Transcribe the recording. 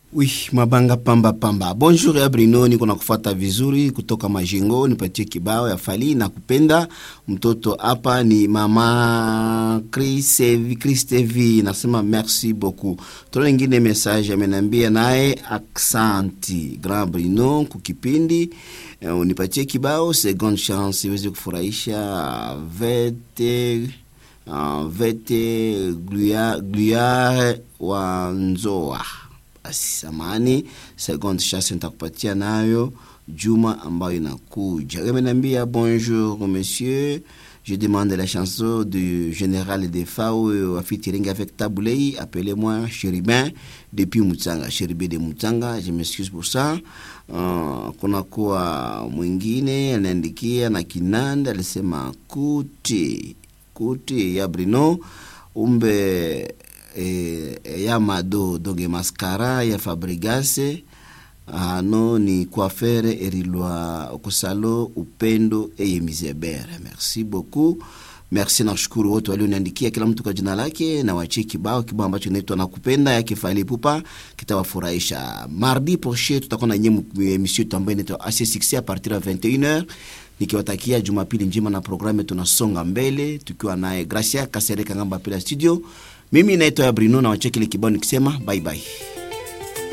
Oui, mabanga pamba pamba. Bonjour ya Brino, niko na kufuata vizuri kutoka Majingo, nipatie kibao ya Fali na kupenda mtoto hapa ni mama Chris Christevi, nasema merci beaucoup. Tuna ingine message amenambia naye aksanti Grand Brino kukipindi uh, unipatie kibao second chance iweze kufurahisha vete uh, vete gluare wa nzoa basi samani seconde chance nitakupatia nayo juma ambayo inakuja ameniambia bonjour monsieur je demande la chanson du général de fao a featuring avec Taboulei appelez-moi Chéribin depuis Mutanga Chéribin de Mutanga je m'excuse pour ça uh, kuna kuwa mwingine anaandikia na Kinanda alisema kuti kuti ya Brino umbe e, ya mado donge mascara ya fabrigase hano ni coiffere erilwa kusalo upendo eye mizebere merci beaucoup merci na shukuru wote walioniandikia kila mtu kwa jina lake na wachie kibao kibao ambacho inaitwa nakupenda yake Fally Ipupa kitawafurahisha mardi prochain tutakuwa na nyemu emission yetu ambayo inaitwa AC6 a partir ya 21h nikiwatakia jumapili njema na programu tunasonga mbele tukiwa naye Gracia Kasereka ngamba pila studio mimi naitwa ya Brino na wachekile kibao nikisema bye bye